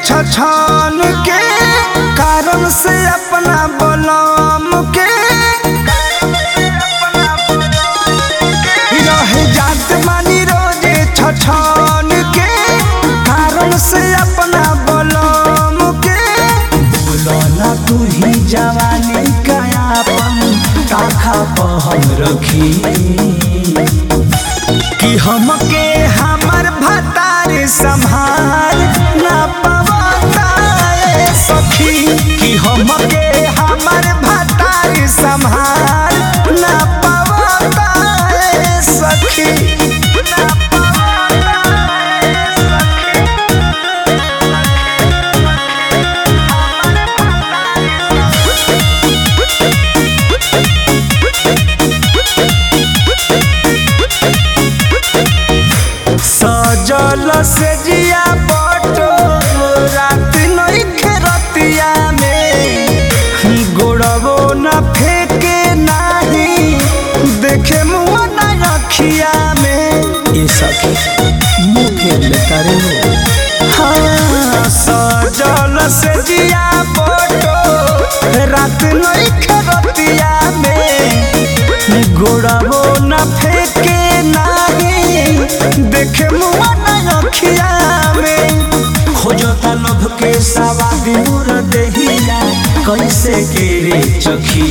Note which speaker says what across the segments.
Speaker 1: छछन के कारण से अपना बलम के रह जात मानी रोजे छछन के कारण से अपना बलम के बोलना तू ही जवानी कायापन ताखा पर हम रखी कि हमके हमर भतार संभाल ना पवता ए सखी कि हमके हमर भतार संभाल ना पवता ए सखी ना पवता ए सजल से जिया बटो रात नइखे रतिया में गोड़बो न फेके नाही देखे मुआ न रखिया में ये सखी मुँह फेर लेता रे हाँ सजल से जिया बटो रात नइखे रतिया में गोड़बो न फेके नाही देखे मुआ न रखिया में खोजता लोभ के सवादी मुर देहिया कैसे के रे चखी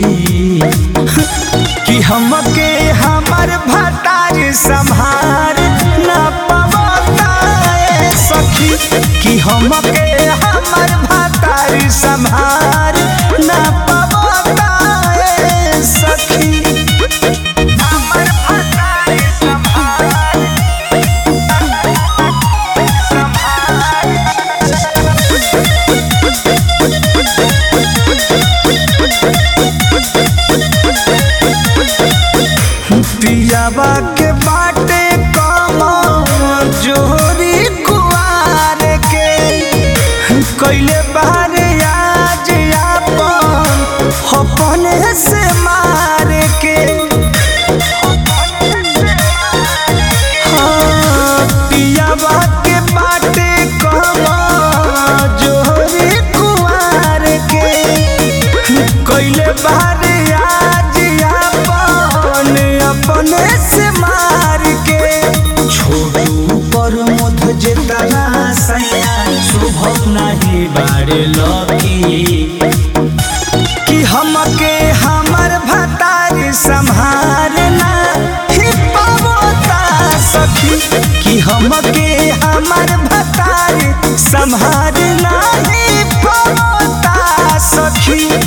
Speaker 1: कि हमके हमर भतार संभार ना पवता ए सखी कि हमके हमर भतार संभार ना पवता ए सखी हमर भतार संभार पियावा के बाटे कम जोरी कुआर के कैले बारे आज आपन अपने से मार के हाँ, पियावा के बाटे कम जोरी कुआर के कैले बारे आज आपन अपने से मार के छोड़ू पर मध जेतना सैया शुभ नहीं बारे लकी कि हमके हमर भतार संभारना ही पवता सखी कि हमके हमर भतार संभारना ही पवता सखी